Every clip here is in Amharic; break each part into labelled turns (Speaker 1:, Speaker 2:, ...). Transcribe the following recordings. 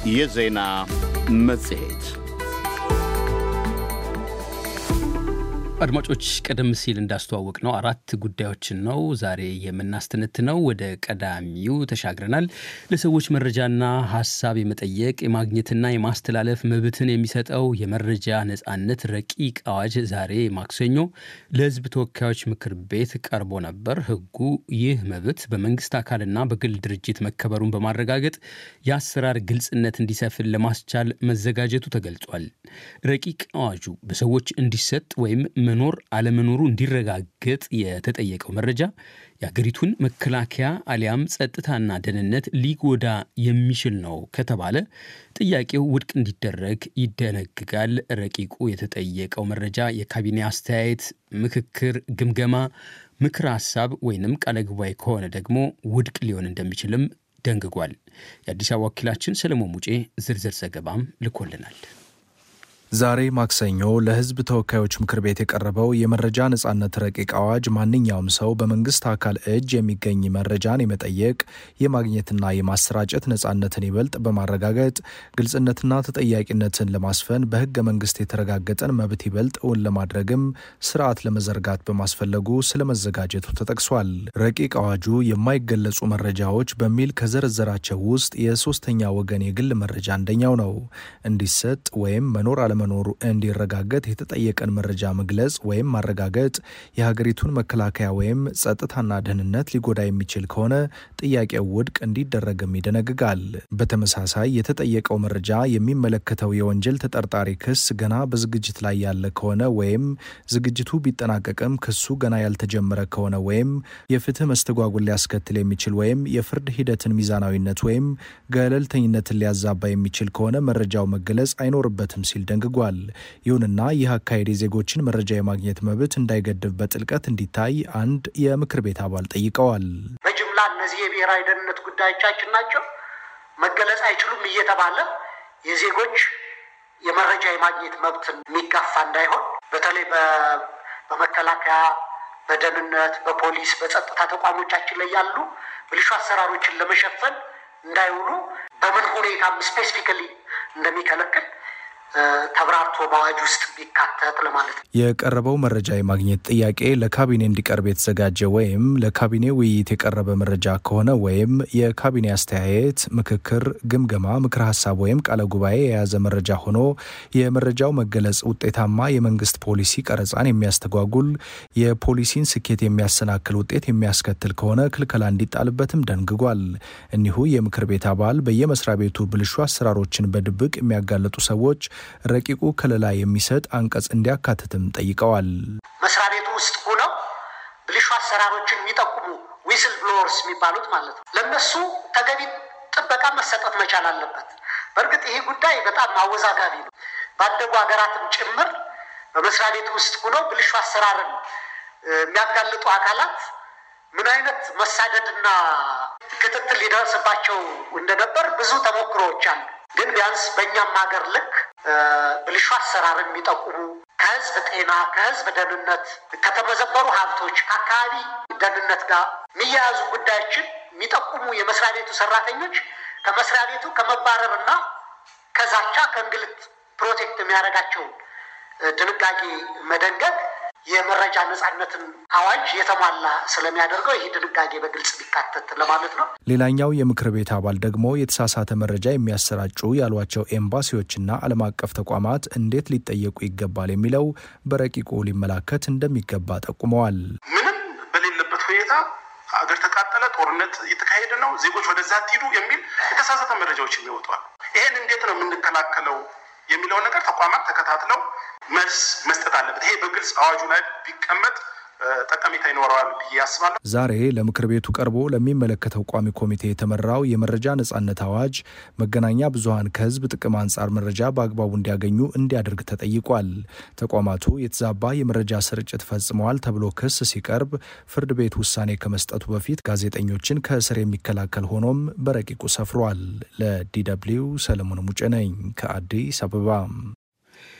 Speaker 1: የዜና መጽሔት
Speaker 2: አድማጮች ቀደም ሲል እንዳስተዋወቅ ነው አራት ጉዳዮችን ነው ዛሬ የምናስተነትነው። ወደ ቀዳሚው ተሻግረናል። ለሰዎች መረጃና ሀሳብ የመጠየቅ የማግኘትና የማስተላለፍ መብትን የሚሰጠው የመረጃ ነጻነት ረቂቅ አዋጅ ዛሬ ማክሰኞ ለሕዝብ ተወካዮች ምክር ቤት ቀርቦ ነበር። ሕጉ ይህ መብት በመንግስት አካልና በግል ድርጅት መከበሩን በማረጋገጥ የአሰራር ግልጽነት እንዲሰፍን ለማስቻል መዘጋጀቱ ተገልጿል። ረቂቅ አዋጁ በሰዎች እንዲሰጥ ወይም መኖር አለመኖሩ እንዲረጋገጥ የተጠየቀው መረጃ የአገሪቱን መከላከያ አሊያም ጸጥታና ደህንነት ሊጎዳ የሚችል ነው ከተባለ ጥያቄው ውድቅ እንዲደረግ ይደነግጋል። ረቂቁ የተጠየቀው መረጃ የካቢኔ አስተያየት፣ ምክክር፣ ግምገማ፣ ምክር ሀሳብ ወይንም ቃለ ጉባኤ ከሆነ ደግሞ ውድቅ ሊሆን እንደሚችልም ደንግጓል። የአዲስ አበባ ወኪላችን ሰለሞን ሙጬ ዝርዝር ዘገባም ልኮልናል።
Speaker 3: ዛሬ ማክሰኞ ለሕዝብ ተወካዮች ምክር ቤት የቀረበው የመረጃ ነጻነት ረቂቅ አዋጅ ማንኛውም ሰው በመንግስት አካል እጅ የሚገኝ መረጃን የመጠየቅ የማግኘትና የማሰራጨት ነጻነትን ይበልጥ በማረጋገጥ ግልጽነትና ተጠያቂነትን ለማስፈን በሕገ መንግስት የተረጋገጠን መብት ይበልጥ እውን ለማድረግም ስርዓት ለመዘርጋት በማስፈለጉ ስለመዘጋጀቱ ተጠቅሷል። ረቂቅ አዋጁ የማይገለጹ መረጃዎች በሚል ከዘረዘራቸው ውስጥ የሶስተኛ ወገን የግል መረጃ አንደኛው ነው። እንዲሰጥ ወይም መኖር መኖሩ እንዲረጋገጥ የተጠየቀን መረጃ መግለጽ ወይም ማረጋገጥ የሀገሪቱን መከላከያ ወይም ጸጥታና ደህንነት ሊጎዳ የሚችል ከሆነ ጥያቄው ውድቅ እንዲደረግም ይደነግጋል። በተመሳሳይ የተጠየቀው መረጃ የሚመለከተው የወንጀል ተጠርጣሪ ክስ ገና በዝግጅት ላይ ያለ ከሆነ ወይም ዝግጅቱ ቢጠናቀቅም ክሱ ገና ያልተጀመረ ከሆነ ወይም የፍትህ መስተጓጉል ሊያስከትል የሚችል ወይም የፍርድ ሂደትን ሚዛናዊነት ወይም ገለልተኝነትን ሊያዛባ የሚችል ከሆነ መረጃው መገለጽ አይኖርበትም ሲል ደንግጓል። ይሁንና ይህ አካሄድ የዜጎችን መረጃ የማግኘት መብት እንዳይገድብ በጥልቀት እንዲታይ አንድ የምክር ቤት አባል ጠይቀዋል።
Speaker 4: በጅምላ እነዚህ የብሔራዊ ደህንነት ጉዳዮቻችን ናቸው መገለጽ አይችሉም እየተባለ የዜጎች የመረጃ የማግኘት መብትን የሚጋፋ እንዳይሆን በተለይ በመከላከያ፣ በደህንነት፣ በፖሊስ፣ በጸጥታ ተቋሞቻችን ላይ ያሉ ብልሹ አሰራሮችን ለመሸፈን እንዳይውሉ በምን ሁኔታም ስፔሲፊካሊ እንደሚከለክል ተብራርቶ በአዋጅ ውስጥ ቢካተት ለማለት ነው።
Speaker 3: የቀረበው መረጃ የማግኘት ጥያቄ ለካቢኔ እንዲቀርብ የተዘጋጀ ወይም ለካቢኔ ውይይት የቀረበ መረጃ ከሆነ ወይም የካቢኔ አስተያየት፣ ምክክር፣ ግምገማ፣ ምክር ሀሳብ ወይም ቃለ ጉባኤ የያዘ መረጃ ሆኖ የመረጃው መገለጽ ውጤታማ የመንግስት ፖሊሲ ቀረጻን የሚያስተጓጉል የፖሊሲን ስኬት የሚያሰናክል ውጤት የሚያስከትል ከሆነ ክልከላ እንዲጣልበትም ደንግጓል። እኒሁ የምክር ቤት አባል በየመስሪያ ቤቱ ብልሹ አሰራሮችን በድብቅ የሚያጋለጡ ሰዎች ረቂቁ ከለላ የሚሰጥ አንቀጽ እንዲያካትትም ጠይቀዋል።
Speaker 4: መስሪያ ቤቱ ውስጥ ሆነው ብልሹ አሰራሮችን የሚጠቁሙ ዊስል ብሎወርስ የሚባሉት ማለት ነው። ለእነሱ ተገቢ ጥበቃ መሰጠት መቻል አለበት። በእርግጥ ይሄ ጉዳይ በጣም አወዛጋቢ ነው። ባደጉ ሀገራትም ጭምር በመስሪያ ቤቱ ውስጥ ሆነው ብልሹ አሰራርን የሚያጋልጡ አካላት ምን አይነት መሳደድና ክትትል ሊደርስባቸው እንደነበር ብዙ ተሞክሮዎች አሉ። ግን ቢያንስ በእኛም ሀገር ልክ ብልሹ አሰራርን የሚጠቁሙ ከህዝብ ጤና፣ ከህዝብ ደህንነት፣ ከተመዘበሩ ሀብቶች፣ ከአካባቢ ደህንነት ጋር የሚያያዙ ጉዳዮችን የሚጠቁሙ የመስሪያ ቤቱ ሰራተኞች ከመስሪያ ቤቱ ከመባረር እና ከዛቻ ከእንግልት ፕሮቴክት የሚያደርጋቸውን ድንጋጌ መደንገግ የመረጃ ነጻነትን አዋጅ የተሟላ ስለሚያደርገው ይህ ድንጋጌ በግልጽ ሊካተት ለማለት ነው።
Speaker 3: ሌላኛው የምክር ቤት አባል ደግሞ የተሳሳተ መረጃ የሚያሰራጩ ያሏቸው ኤምባሲዎችና ዓለም አቀፍ ተቋማት እንዴት ሊጠየቁ ይገባል የሚለው በረቂቁ ሊመላከት እንደሚገባ ጠቁመዋል።
Speaker 5: ምንም በሌለበት ሁኔታ አገር ተቃጠለ፣ ጦርነት እየተካሄደ ነው፣ ዜጎች ወደዛ አትሂዱ የሚል የተሳሳተ መረጃዎች የሚወጧል። ይህን እንዴት ነው የምንከላከለው የሚለው ነገር ተቋማት ተከታትለው መልስ መስጠት አለበት። ይሄ በግልጽ አዋጁ ላይ ቢቀመጥ ጠቀሜታ ይኖረዋል ብዬ አስባለሁ።
Speaker 3: ዛሬ ለምክር ቤቱ ቀርቦ ለሚመለከተው ቋሚ ኮሚቴ የተመራው የመረጃ ነጻነት አዋጅ መገናኛ ብዙኃን ከሕዝብ ጥቅም አንጻር መረጃ በአግባቡ እንዲያገኙ እንዲያደርግ ተጠይቋል። ተቋማቱ የተዛባ የመረጃ ስርጭት ፈጽመዋል ተብሎ ክስ ሲቀርብ ፍርድ ቤት ውሳኔ ከመስጠቱ በፊት ጋዜጠኞችን ከእስር የሚከላከል ሆኖም በረቂቁ ሰፍሯል። ለዲ ደብልዩ ሰለሞን ሙጬ ነኝ ከአዲስ አበባ።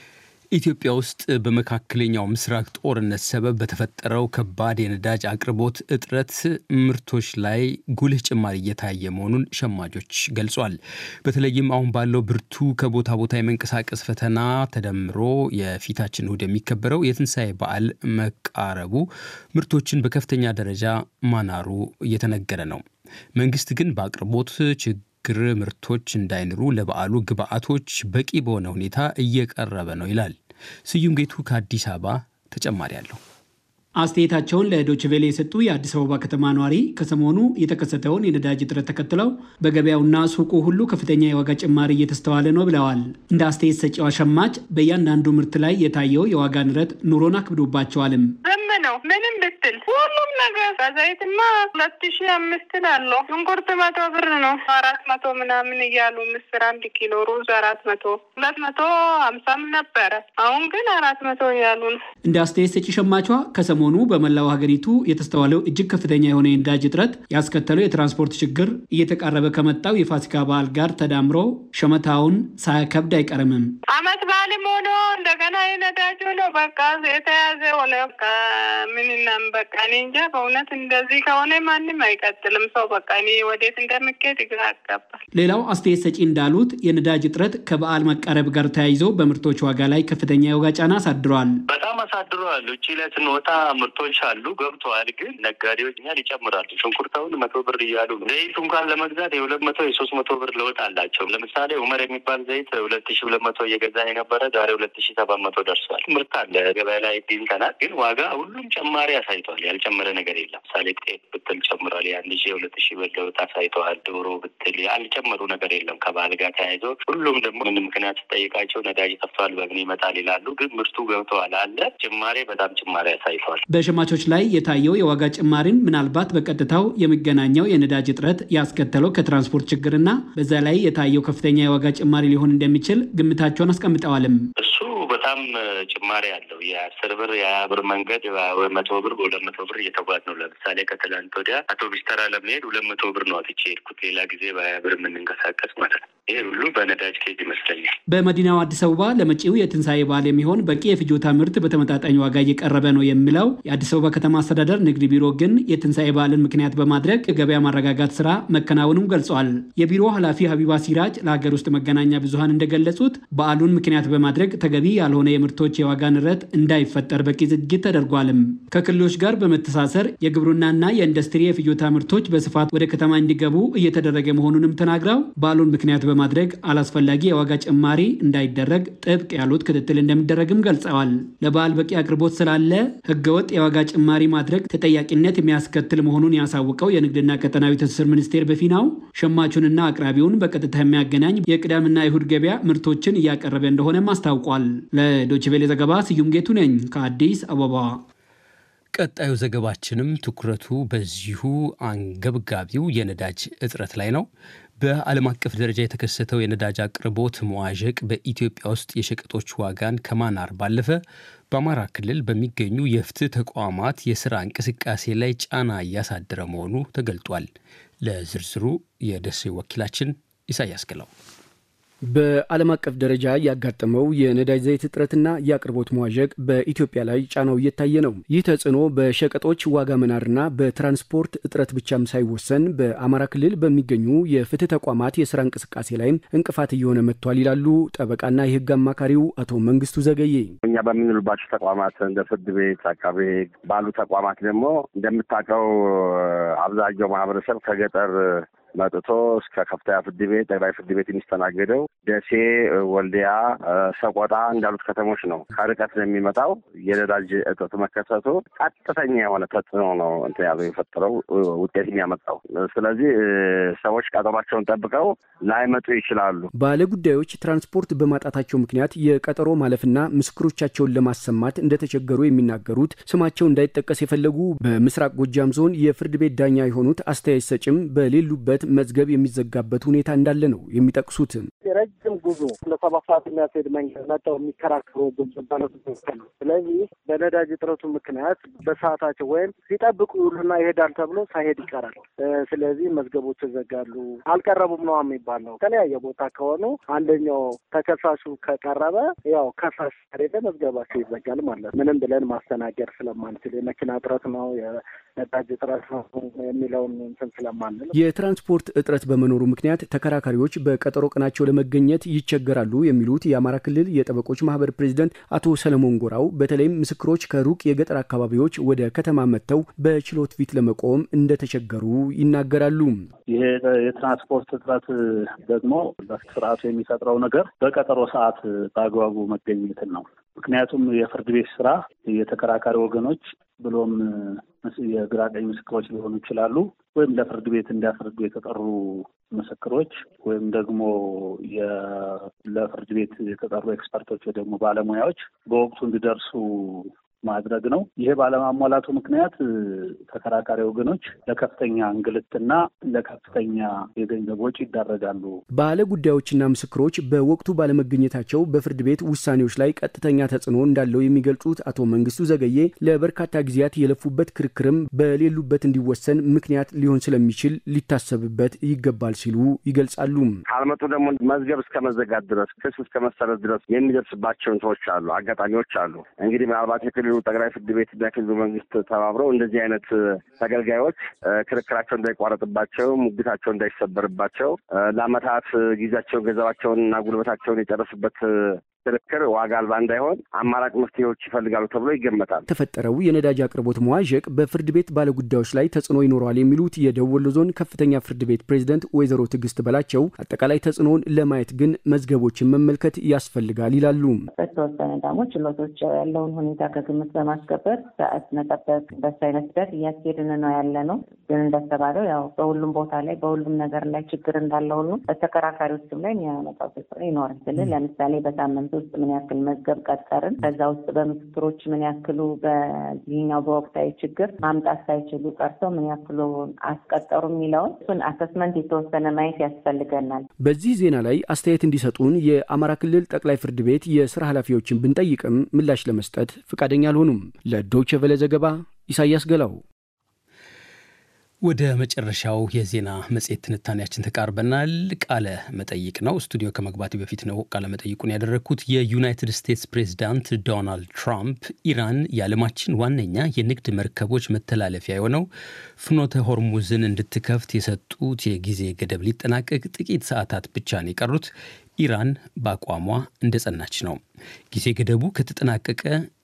Speaker 2: ኢትዮጵያ ውስጥ በመካከለኛው ምስራቅ ጦርነት ሰበብ በተፈጠረው ከባድ የነዳጅ አቅርቦት እጥረት ምርቶች ላይ ጉልህ ጭማሪ እየታየ መሆኑን ሸማቾች ገልጿል። በተለይም አሁን ባለው ብርቱ ከቦታ ቦታ የመንቀሳቀስ ፈተና ተደምሮ የፊታችን እሁድ የሚከበረው የትንሣኤ በዓል መቃረቡ ምርቶችን በከፍተኛ ደረጃ ማናሩ እየተነገረ ነው። መንግስት ግን በአቅርቦት ችግር ግር ምርቶች እንዳይንሩ ለበዓሉ ግብዓቶች በቂ በሆነ ሁኔታ እየቀረበ ነው ይላል። ስዩም ጌቱ ከአዲስ አበባ ተጨማሪ አለው።
Speaker 6: አስተያየታቸውን ለዶችቬሌ የሰጡ የአዲስ አበባ ከተማ ነዋሪ ከሰሞኑ የተከሰተውን የነዳጅ እጥረት ተከትለው በገበያውና ሱቁ ሁሉ ከፍተኛ የዋጋ ጭማሪ እየተስተዋለ ነው ብለዋል። እንደ አስተያየት ሰጪዋ ሸማች በእያንዳንዱ ምርት ላይ የታየው የዋጋ ንረት ኑሮን አክብዶባቸዋልም።
Speaker 7: ዝም ነው ምንም ብትል ሁሉም ነገር ዘይትማ ሁለት ሺ አምስት አለው። ሽንኩርት መቶ ብር ነው አራት መቶ ምናምን እያሉ ምስር አንድ ኪሎ ሩዝ አራት መቶ ሁለት መቶ ሀምሳም ነበረ። አሁን ግን አራት መቶ እያሉ ነው።
Speaker 6: እንደ አስተያየት ሰጪ ሸማቿ ከሰሞኑ በመላው ሀገሪቱ የተስተዋለው እጅግ ከፍተኛ የሆነ የነዳጅ እጥረት ያስከተለው የትራንስፖርት ችግር እየተቃረበ ከመጣው የፋሲካ በዓል ጋር ተዳምሮ ሸመታውን ሳያከብድ አይቀርምም።
Speaker 7: አመት በዓልም ሆኖ እንደገና የነዳጅ ሆኖ በቃ የተያዘ ሆነ ምንናም በቃ እኔ እንጃ በእውነት እንደዚህ ከሆነ ማንም አይቀጥልም። ሰው በቃ እኔ ወዴት እንደምኬድ ግራ ያጋባል።
Speaker 6: ሌላው አስተያየት ሰጪ እንዳሉት የነዳጅ እጥረት ከበዓል መቃረብ ጋር ተያይዞ በምርቶች ዋጋ ላይ ከፍተኛ የዋጋ ጫና አሳድሯል።
Speaker 8: በጣም አሳድሯል። ውጭ ላይ ስንወጣ ምርቶች አሉ ገብተዋል፣ ግን ነጋዴዎች እኛን ይጨምራሉ። ሽንኩርታውን መቶ ብር እያሉ ነው። ዘይቱ እንኳን ለመግዛት የሁለት መቶ የሶስት መቶ ብር ለውጥ አላቸው። ለምሳሌ ኡመር የሚባል ዘይት ሁለት ሺ ሁለት መቶ እየገዛ የነበረ ዛሬ ሁለት ሺ ሰባት መቶ ደርሷል። ምርት አለ ገበያ ላይ ዲንተናል፣ ግን ዋጋ ሁሉም ጨማሪ አሳይተዋል። ያልጨመረ ነገር የለም። ምሳሌ ጤፍ ብትል ጨምሯል። የአንድ ሺ ሁለት ሺ ብር ለውጥ አሳይተዋል። ዶሮ ብትል ያልጨመሩ ነገር የለም። ከበዓል ጋር ተያይዞ ሁሉም ደግሞ ምን ምክንያት ስጠይቃቸው ነዳጅ ጠፍቷል፣ በምን ይመጣል ይላሉ። ግን ምርቱ ገብተዋል አለ ጭማሬ በጣም ጭማሪ አሳይተዋል።
Speaker 6: በሸማቾች ላይ የታየው የዋጋ ጭማሪን ምናልባት በቀጥታው የሚገናኘው የነዳጅ እጥረት ያስከተለው ከትራንስፖርት ችግርና በዛ ላይ የታየው ከፍተኛ የዋጋ ጭማሪ ሊሆን እንደሚችል ግምታቸውን አስቀምጠዋልም።
Speaker 8: እሱ በጣም ጭማሪ አለው። የአስር ብር የሀያ ብር መንገድ መቶ ብር በሁለት መቶ ብር እየተጓዝ ነው። ለምሳሌ ከትላንት ወዲያ አውቶቡስ ተራ ለመሄድ ሁለት መቶ ብር ነው አጥቼ ሄድኩት። ሌላ ጊዜ በሀያ ብር የምንንቀሳቀስ ማለት ነው። ይሄ ሁሉ በነዳጅ ኬዝ ይመስለኛል።
Speaker 6: በመዲናው አዲስ አበባ ለመጪው የትንሣኤ በዓል የሚሆን በቂ የፍጆታ ምርት በተመጣጣኝ ዋጋ እየቀረበ ነው የሚለው የአዲስ አበባ ከተማ አስተዳደር ንግድ ቢሮ ግን የትንሣኤ በዓልን ምክንያት በማድረግ የገበያ ማረጋጋት ስራ መከናወኑም ገልጿል። የቢሮ ኃላፊ ሀቢባ ሲራጅ ለሀገር ውስጥ መገናኛ ብዙኃን እንደገለጹት በዓሉን ምክንያት በማድረግ ተገቢ ያልሆነ የምርቶች የዋጋ ንረት እንዳይፈጠር በቂ ዝግጅት ተደርጓልም። ከክልሎች ጋር በመተሳሰር የግብርናና የኢንዱስትሪ የፍጆታ ምርቶች በስፋት ወደ ከተማ እንዲገቡ እየተደረገ መሆኑንም ተናግረው በዓሉን ምክንያት በማድረግ አላስፈላጊ የዋጋ ጭማሪ እንዳይደረግ ጥብቅ ያሉት ክትትል እንደሚደረግም ገልጸዋል። ለበዓል በቂ አቅርቦት ስላለ ህገወጥ የዋጋ ጭማሪ ማድረግ ተጠያቂነት የሚያስከትል መሆኑን ያሳወቀው የንግድና ቀጠናዊ ትስስር ሚኒስቴር በፊናው ሸማቹንና አቅራቢውን በቀጥታ የሚያገናኝ የቅዳምና ይሁድ ገበያ ምርቶችን እያቀረበ እንደሆነም አስታውቋል። ለዶችቬሌ ዘገባ ስዩም ጌቱ ነኝ ከአዲስ አበባ።
Speaker 2: ቀጣዩ ዘገባችንም ትኩረቱ በዚሁ አንገብጋቢው የነዳጅ እጥረት ላይ ነው። በዓለም አቀፍ ደረጃ የተከሰተው የነዳጅ አቅርቦት መዋዠቅ በኢትዮጵያ ውስጥ የሸቀጦች ዋጋን ከማናር ባለፈ በአማራ ክልል በሚገኙ የፍትህ ተቋማት የስራ እንቅስቃሴ ላይ ጫና እያሳደረ መሆኑ ተገልጧል። ለዝርዝሩ የደሴ ወኪላችን ኢሳያስ ግለው
Speaker 9: በዓለም አቀፍ ደረጃ ያጋጠመው የነዳጅ ዘይት እጥረትና የአቅርቦት መዋዠቅ በኢትዮጵያ ላይ ጫናው እየታየ ነው። ይህ ተጽዕኖ በሸቀጦች ዋጋ መናርና በትራንስፖርት እጥረት ብቻም ሳይወሰን በአማራ ክልል በሚገኙ የፍትህ ተቋማት የስራ እንቅስቃሴ ላይም እንቅፋት እየሆነ መጥቷል ይላሉ ጠበቃና የህግ አማካሪው አቶ መንግስቱ ዘገዬ።
Speaker 10: እኛ በምንልባቸው ተቋማት እንደ ፍርድ ቤት፣ አቃቤ ህግ ባሉ ተቋማት ደግሞ እንደምታውቀው አብዛኛው ማህበረሰብ ከገጠር መጥቶ እስከ ከፍተኛ ፍርድ ቤት ጠቅላይ ፍርድ ቤት የሚስተናገደው ደሴ፣ ወልዲያ፣ ሰቆጣ እንዳሉት ከተሞች ነው። ከርቀት ነው የሚመጣው። የነዳጅ እጥረት መከሰቱ ቀጥተኛ የሆነ ተጽዕኖ ነው እንትን ያለው የፈጠረው ውጤት የሚያመጣው። ስለዚህ ሰዎች ቀጠሯቸውን ጠብቀው ላይመጡ ይችላሉ።
Speaker 9: ባለ ጉዳዮች ትራንስፖርት በማጣታቸው ምክንያት የቀጠሮ ማለፍና ምስክሮቻቸውን ለማሰማት እንደተቸገሩ የሚናገሩት ስማቸው እንዳይጠቀስ የፈለጉ በምስራቅ ጎጃም ዞን የፍርድ ቤት ዳኛ የሆኑት አስተያየት ሰጭም በሌሉበት መዝገብ የሚዘጋበት ሁኔታ እንዳለ ነው የሚጠቅሱት።
Speaker 11: ረጅም ጉዞ ለሰባት ሰዓት የሚያስሄድ መንገድ መጥተው የሚከራከሩ ብዙ ባለጉዳዮች አሉ። ስለዚህ በነዳጅ እጥረቱ ምክንያት በሰዓታቸው ወይም ሲጠብቁ ይውሉና ይሄዳል ተብሎ ሳይሄድ ይቀራል። ስለዚህ መዝገቦች ይዘጋሉ። አልቀረቡም ነው የሚባለው። የተለያየ ቦታ ከሆኑ አንደኛው ተከሳሹ ከቀረበ ያው ከሳሽ ከሌለ መዝገባቸው ይዘጋል ማለት ምንም ብለን ማስተናገድ ስለማንችል የመኪና እጥረት ነው የነዳጅ እጥረት ነው የሚለውን እንትን ስለማንል
Speaker 9: የትራንስፖርት እጥረት በመኖሩ ምክንያት ተከራካሪዎች በቀጠሮ ቀናቸው ለመገኘት ይቸገራሉ የሚሉት የአማራ ክልል የጠበቆች ማህበር ፕሬዚደንት አቶ ሰለሞን ጎራው በተለይም ምስክሮች ከሩቅ የገጠር አካባቢዎች ወደ ከተማ መጥተው በችሎት ፊት ለመቆም እንደተቸገሩ ይናገራሉ።
Speaker 12: ይሄ የትራንስፖርት እጥረት ደግሞ በስርዓቱ የሚፈጥረው ነገር በቀጠሮ ሰዓት በአግባቡ መገኘትን ነው። ምክንያቱም የፍርድ ቤት ስራ የተከራካሪ ወገኖች ብሎም የግራ ቀኝ ምስክሮች ሊሆኑ ይችላሉ። ወይም ለፍርድ ቤት እንደ ፍርድ ቤት የተጠሩ ምስክሮች ወይም ደግሞ ለፍርድ ቤት የተጠሩ ኤክስፐርቶች ወይ ደግሞ ባለሙያዎች በወቅቱ እንዲደርሱ ማድረግ ነው። ይሄ ባለማሟላቱ ምክንያት ተከራካሪ ወገኖች ለከፍተኛ እንግልትና ለከፍተኛ የገንዘብ ወጪ ይዳረጋሉ።
Speaker 9: ባለ ጉዳዮችና ምስክሮች በወቅቱ ባለመገኘታቸው በፍርድ ቤት ውሳኔዎች ላይ ቀጥተኛ ተጽዕኖ እንዳለው የሚገልጹት አቶ መንግስቱ ዘገዬ ለበርካታ ጊዜያት የለፉበት ክርክርም በሌሉበት እንዲወሰን ምክንያት ሊሆን ስለሚችል ሊታሰብበት ይገባል ሲሉ ይገልጻሉ።
Speaker 10: ካልመጡ ደግሞ መዝገብ እስከ መዘጋት ድረስ ክስ እስከ መሰረት ድረስ የሚደርስባቸው እንትኖች አሉ፣ አጋጣሚዎች አሉ። እንግዲህ ምናልባት የክልሉ ጠቅላይ ፍርድ ቤት እና የክልሉ መንግስት ተባብረው እንደዚህ አይነት ተገልጋዮች ክርክራቸው እንዳይቋረጥባቸው፣ ሙግታቸው እንዳይሰበርባቸው ለአመታት ጊዜያቸውን ገንዘባቸውን እና ጉልበታቸውን የጨረሱበት ክርክር ዋጋ አልባ እንዳይሆን አማራጭ መፍትሄዎች ይፈልጋሉ ተብሎ ይገመታል።
Speaker 9: የተፈጠረው የነዳጅ አቅርቦት መዋዠቅ በፍርድ ቤት ባለጉዳዮች ላይ ተጽዕኖ ይኖረዋል የሚሉት የደቡብ ወሎ ዞን ከፍተኛ ፍርድ ቤት ፕሬዝደንት ወይዘሮ ትዕግስት በላቸው አጠቃላይ ተጽዕኖውን ለማየት ግን መዝገቦችን መመልከት ያስፈልጋል ይላሉ።
Speaker 13: በተወሰነ ደግሞ ችሎቶች ያለውን ሁኔታ ከግምት በማስገበር ሰዓት መጠበቅ በሱ አይነት ሂደት እያስኬድን ነው ያለ ነው። ግን እንደተባለው ያው በሁሉም ቦታ ላይ በሁሉም ነገር ላይ ችግር እንዳለ ሁሉ በተከራካሪዎችም ላይ የሚያመጣው ተጽዕኖ ይኖራል ስል ለምሳሌ በሳምንት ውስጥ ምን ያክል መዝገብ ቀጠርን፣ ከዛ ውስጥ በምስክሮች ምን ያክሉ በዚህኛው በወቅታዊ ችግር ማምጣት ሳይችሉ ቀርተው ምን ያክሉ አስቀጠሩ የሚለውን እሱን አሰስመንት የተወሰነ ማየት ያስፈልገናል።
Speaker 9: በዚህ ዜና ላይ አስተያየት እንዲሰጡን የአማራ ክልል ጠቅላይ ፍርድ ቤት የስራ ኃላፊዎችን ብንጠይቅም ምላሽ ለመስጠት ፈቃደኛ አልሆኑም። ለዶይቼ ቬለ ዘገባ ኢሳያስ ገላው።
Speaker 2: ወደ መጨረሻው የዜና መጽሔት ትንታኔያችን ተቃርበናል። ቃለ መጠይቅ ነው። ስቱዲዮ ከመግባቴ በፊት ነው ቃለ መጠይቁን ያደረግኩት። የዩናይትድ ስቴትስ ፕሬዚዳንት ዶናልድ ትራምፕ ኢራን የዓለማችን ዋነኛ የንግድ መርከቦች መተላለፊያ የሆነው ፍኖተ ሆርሙዝን እንድትከፍት የሰጡት የጊዜ ገደብ ሊጠናቀቅ ጥቂት ሰዓታት ብቻ ነው የቀሩት። ኢራን በአቋሟ እንደጸናች ነው። ጊዜ ገደቡ ከተጠናቀቀ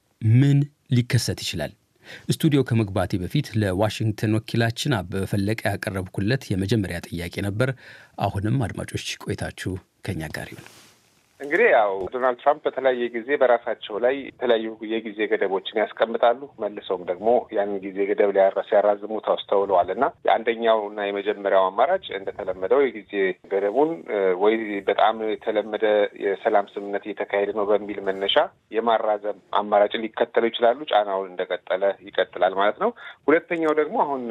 Speaker 2: ምን ሊከሰት ይችላል? ስቱዲዮ ከመግባቴ በፊት ለዋሽንግተን ወኪላችን አበበ ፈለቀ ያቀረብኩለት የመጀመሪያ ጥያቄ ነበር። አሁንም አድማጮች ቆይታችሁ ከኛ ጋር ይሁን።
Speaker 14: እንግዲህ ያው ዶናልድ ትራምፕ በተለያየ ጊዜ በራሳቸው ላይ የተለያዩ የጊዜ ገደቦችን ያስቀምጣሉ። መልሰውም ደግሞ ያንን ጊዜ ገደብ ሲያራዝሙ ተስተውለዋል እና የአንደኛው እና የመጀመሪያው አማራጭ እንደተለመደው የጊዜ ገደቡን ወይ በጣም የተለመደ የሰላም ስምምነት እየተካሄደ ነው በሚል መነሻ የማራዘም አማራጭ ሊከተሉ ይችላሉ። ጫናውን እንደቀጠለ ይቀጥላል ማለት ነው። ሁለተኛው ደግሞ አሁን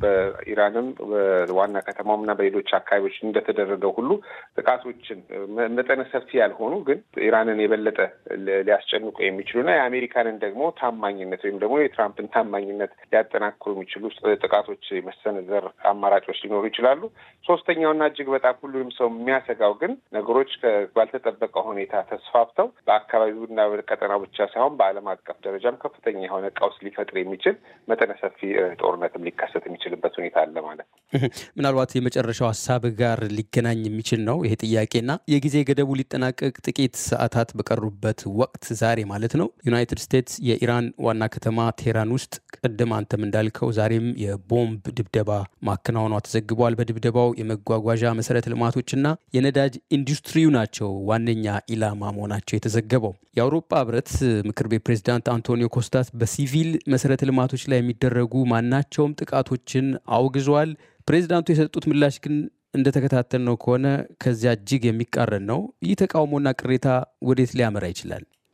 Speaker 14: በኢራንም በዋና ከተማውም እና በሌሎች አካባቢዎች እንደተደረገው ሁሉ ጥቃቶችን መጠነ ሰፊ ያልሆኑ ግን ኢራንን የበለጠ ሊያስጨንቁ የሚችሉና የአሜሪካንን ደግሞ ታማኝነት ወይም ደግሞ የትራምፕን ታማኝነት ሊያጠናክሩ የሚችሉ ጥቃቶች መሰነዘር አማራጮች ሊኖሩ ይችላሉ። ሶስተኛውና እጅግ በጣም ሁሉንም ሰው የሚያሰጋው ግን ነገሮች ባልተጠበቀ ሁኔታ ተስፋፍተው በአካባቢውና በቀጠናው ብቻ ሳይሆን በዓለም አቀፍ ደረጃም ከፍተኛ የሆነ ቀውስ ሊፈጥር የሚችል መጠነ ሰፊ ጦርነትም ሊከሰት የሚችልበት ሁኔታ አለ ማለት ነው።
Speaker 2: ምናልባት የመጨረሻው ሀሳብ ጋር ሊገናኝ የሚችል ነው ይሄ ጥያቄና የጊዜ ገደቡ ሊጠናቀቅ ጥቂት ሰዓታት በቀሩበት ወቅት ዛሬ ማለት ነው ዩናይትድ ስቴትስ የኢራን ዋና ከተማ ቴህራን ውስጥ ቅድም አንተም እንዳልከው ዛሬም የቦምብ ድብደባ ማከናወኗ ተዘግቧል። በድብደባው የመጓጓዣ መሰረተ ልማቶችና የነዳጅ ኢንዱስትሪው ናቸው ዋነኛ ኢላማ መሆናቸው የተዘገበው። የአውሮፓ ህብረት ምክር ቤት ፕሬዚዳንት አንቶኒዮ ኮስታስ በሲቪል መሰረተ ልማቶች ላይ የሚደረጉ ማናቸውም ጥቃቶችን አውግዟል። ፕሬዚዳንቱ የሰጡት ምላሽ ግን እንደተከታተልነው ከሆነ ከዚያ እጅግ የሚቃረን ነው። ይህ ተቃውሞና ቅሬታ ወዴት ሊያመራ ይችላል?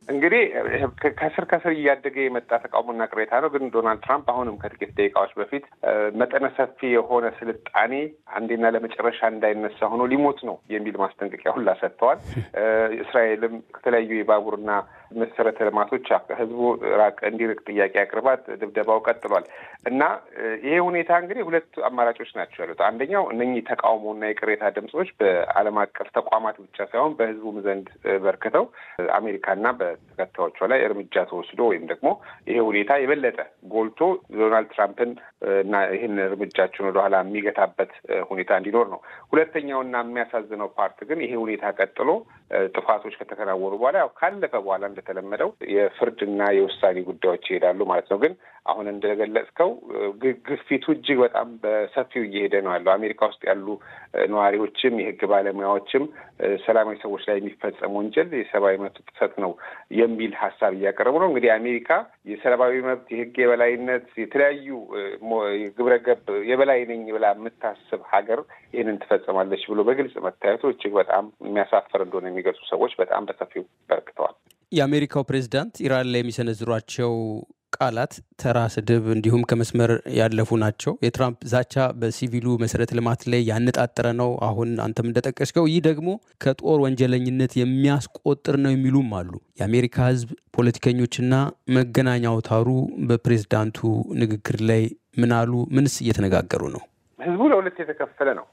Speaker 14: እንግዲህ ከስር ከስር እያደገ የመጣ ተቃውሞና ቅሬታ ነው። ግን ዶናልድ ትራምፕ አሁንም ከጥቂት ደቂቃዎች በፊት መጠነ ሰፊ የሆነ ስልጣኔ አንዴና ለመጨረሻ እንዳይነሳ ሆኖ ሊሞት ነው የሚል ማስጠንቀቂያ ሁላ ሰጥተዋል። እስራኤልም ከተለያዩ የባቡርና መሰረተ ልማቶች ህዝቡ ራቅ እንዲርቅ ጥያቄ አቅርባት ድብደባው ቀጥሏል እና ይሄ ሁኔታ እንግዲህ ሁለት አማራጮች ናቸው ያሉት። አንደኛው እነኚህ ተቃውሞና የቅሬታ ድምፆች በዓለም አቀፍ ተቋማት ብቻ ሳይሆን በህዝቡም ዘንድ በርክተው አሜሪካና በተከታዮቿ ላይ እርምጃ ተወስዶ ወይም ደግሞ ይሄ ሁኔታ የበለጠ ጎልቶ ዶናልድ ትራምፕን እና ይህን እርምጃቸውን ወደኋላ የሚገታበት ሁኔታ እንዲኖር ነው። ሁለተኛውና የሚያሳዝነው ፓርት ግን ይሄ ሁኔታ ቀጥሎ ጥፋቶች ከተከናወኑ በኋላ ያው ካለፈ በኋላ እንደተለመደው የፍርድና የውሳኔ ጉዳዮች ይሄዳሉ ማለት ነው። ግን አሁን እንደገለጽከው ግፊቱ እጅግ በጣም በሰፊው እየሄደ ነው ያለው። አሜሪካ ውስጥ ያሉ ነዋሪዎችም የህግ ባለሙያዎችም ሰላማዊ ሰዎች ላይ የሚፈጸም ወንጀል የሰብአዊ መብት ጥሰት ነው የሚል ሀሳብ እያቀረቡ ነው። እንግዲህ አሜሪካ የሰብአዊ መብት፣ የህግ የበላይነት፣ የተለያዩ ግብረ ገብ የበላይ ነኝ ብላ የምታስብ ሀገር ይህንን ትፈጸማለች ብሎ በግልጽ መታየቱ እጅግ በጣም የሚያሳፍር እንደሆነ የሚገልጹ ሰዎች በጣም በሰፊው በርክተዋል።
Speaker 2: የአሜሪካው ፕሬዚዳንት ኢራን ላይ የሚሰነዝሯቸው ቃላት ተራ ስድብ እንዲሁም ከመስመር ያለፉ ናቸው። የትራምፕ ዛቻ በሲቪሉ መሰረተ ልማት ላይ ያነጣጠረ ነው። አሁን አንተም እንደጠቀስከው ይህ ደግሞ ከጦር ወንጀለኝነት የሚያስቆጥር ነው የሚሉም አሉ። የአሜሪካ ሕዝብ ፖለቲከኞችና መገናኛ አውታሩ በፕሬዝዳንቱ ንግግር ላይ ምን አሉ? ምንስ እየተነጋገሩ ነው?
Speaker 14: ህዝቡ ለሁለት የተከፈለ ነው።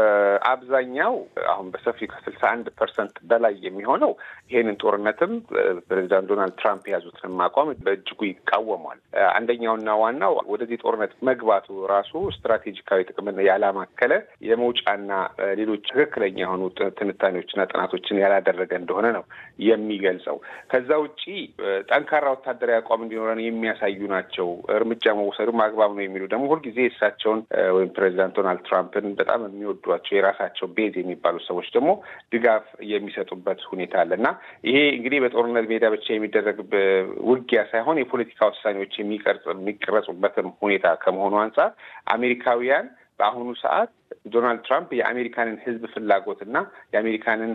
Speaker 14: በአብዛኛው አሁን በሰፊው ከስልሳ አንድ ፐርሰንት በላይ የሚሆነው ይሄንን ጦርነትም ፕሬዚዳንት ዶናልድ ትራምፕ የያዙትንም አቋም በእጅጉ ይቃወሟል። አንደኛውና ዋናው ወደዚህ ጦርነት መግባቱ ራሱ ስትራቴጂካዊ ጥቅምን ያላማከለ የመውጫና ሌሎች ትክክለኛ የሆኑ ትንታኔዎችና ጥናቶችን ያላደረገ እንደሆነ ነው የሚገልጸው። ከዛ ውጪ ጠንካራ ወታደራዊ አቋም እንዲኖረን የሚያሳዩ ናቸው። እርምጃ መውሰዱም አግባብ ነው የሚሉ ደግሞ ሁልጊዜ እሳቸውን ወይም ፕሬዚዳንት ዶናልድ ትራምፕን በጣም የሚወዷቸው የራሳቸው ቤዝ የሚባሉ ሰዎች ደግሞ ድጋፍ የሚሰጡበት ሁኔታ አለ እና ይሄ እንግዲህ በጦርነት ሜዳ ብቻ የሚደረግ ውጊያ ሳይሆን የፖለቲካ ውሳኔዎች የሚቀረጹበትም ሁኔታ ከመሆኑ አንጻር አሜሪካውያን በአሁኑ ሰዓት ዶናልድ ትራምፕ የአሜሪካንን ሕዝብ ፍላጎትና የአሜሪካንን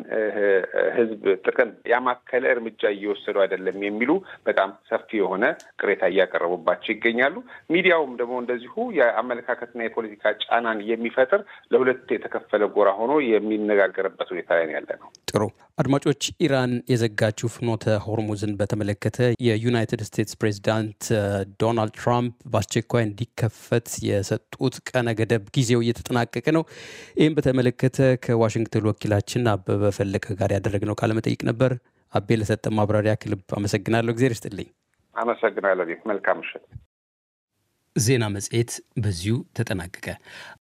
Speaker 14: ሕዝብ ጥቅም ያማከለ እርምጃ እየወሰዱ አይደለም የሚሉ በጣም ሰፊ የሆነ ቅሬታ እያቀረቡባቸው ይገኛሉ። ሚዲያውም ደግሞ እንደዚሁ የአመለካከትና የፖለቲካ ጫናን የሚፈጥር ለሁለት የተከፈለ ጎራ ሆኖ የሚነጋገርበት ሁኔታ ላይ ያለ ነው።
Speaker 2: ጥሩ አድማጮች፣ ኢራን የዘጋችው ፍኖተ ሆርሙዝን በተመለከተ የዩናይትድ ስቴትስ ፕሬዚዳንት ዶናልድ ትራምፕ በአስቸኳይ እንዲከፈት የሰጡት ቀነ ገደብ ጊዜው እየተጠናቀቀ ነው። ይህም በተመለከተ ከዋሽንግተን ወኪላችን አበበ ፈለቀ ጋር ያደረግነው ቃለመጠይቅ ነበር። አቤ ለሰጠ ማብራሪያ ክልብ አመሰግናለሁ። እግዜር ይስጥልኝ።
Speaker 14: አመሰግናለሁ። መልካም ምሽት።
Speaker 2: ዜና መጽሔት በዚሁ ተጠናቀቀ።